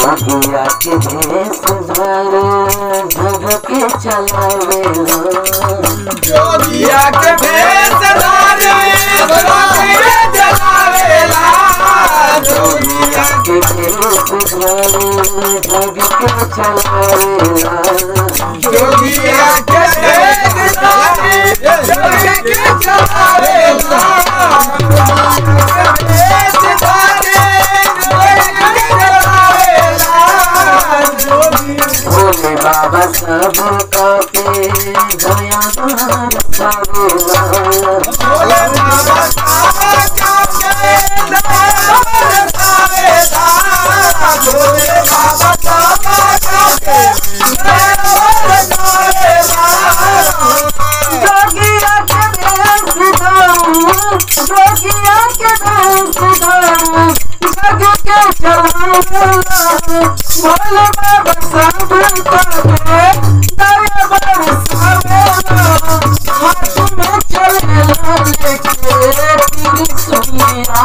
जोगिया के भेष धरे जग के चलावे जोगिया के भेष धारे जोगिया जलावेला जोगिया के भेष धरे जग के चलावेला जोगिया के भेष धारे जोगिया के जलावेला भेष धारे जोगिया के जलावेला जोगिया भोले बाबा सब के दया बरसावेला भोले बाबा सावा काके दयाल सावेला भोले बाबा सावा काके दयाल सावेला जोगिया के भेष धरू जोगिया के भेष धरू जग के चलावेला भोले बाबा सब के दया बरसावेला हाथ में चलेला लेके त्रिशूलिया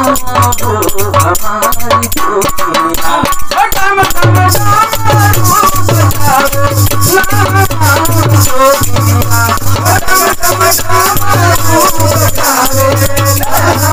भगवान जोगिया डम डम डम रूप धारे नाम जोगिया डम डम डम रूप धारे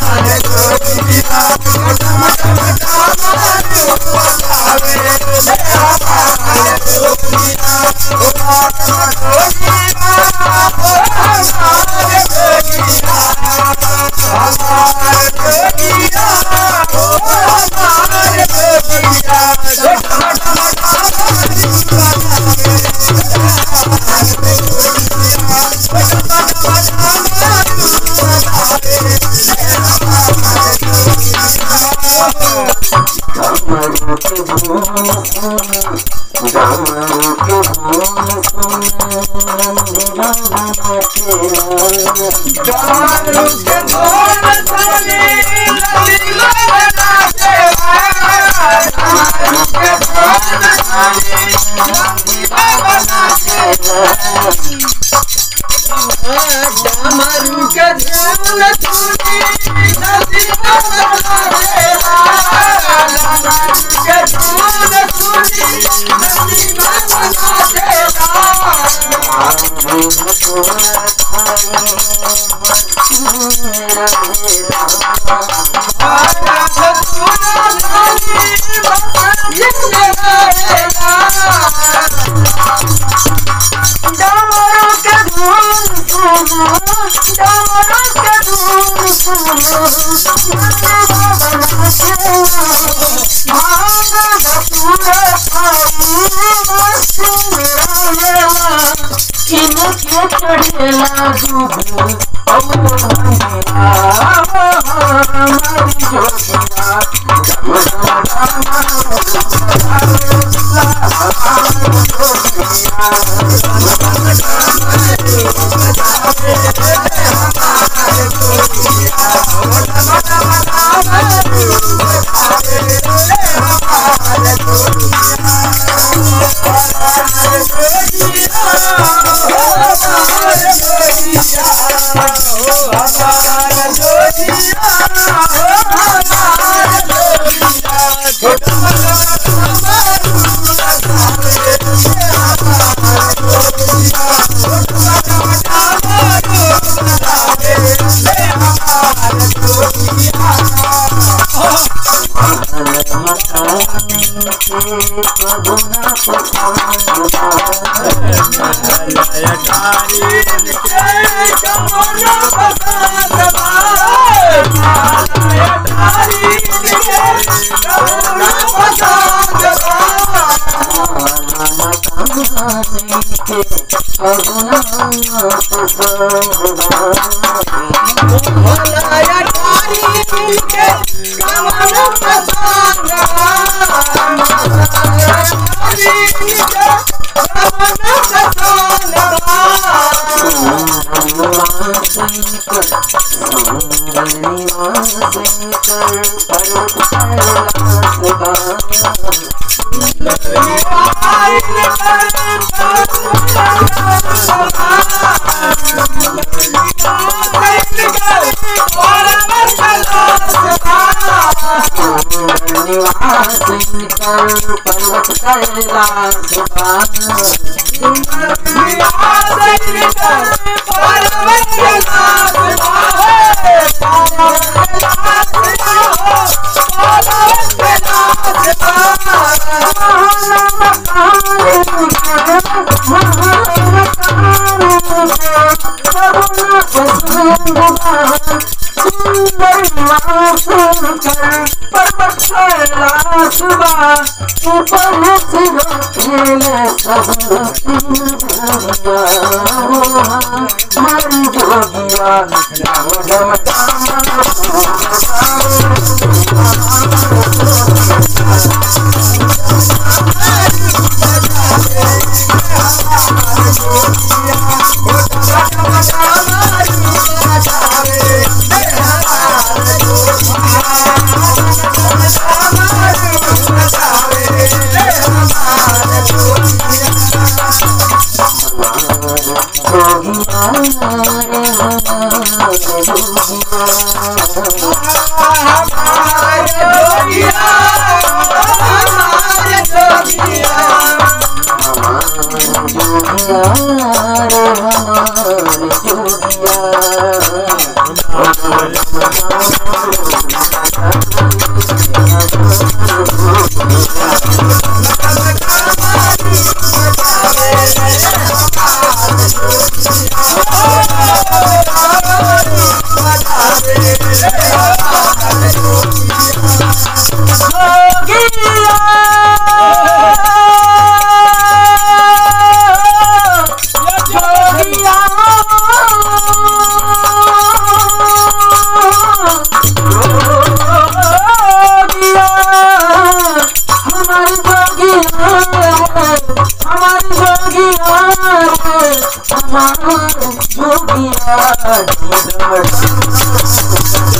कमरू के धूम सुन कमरू के धूम सुन मेरा बाबा तेरा डमरू के ध्यान सुनी नदी बना के ध्यान सुनी नदी बना डमरू के धूम सुनो डमरू के धूम सुनो मेरा बाबा तेरा भांग धतूरा खाई मस्त मेरा इनके चढ़ेला दूध हमारी जोगिया डम Thank you. निवास इनकर पर्वत कैलाश बा हमारी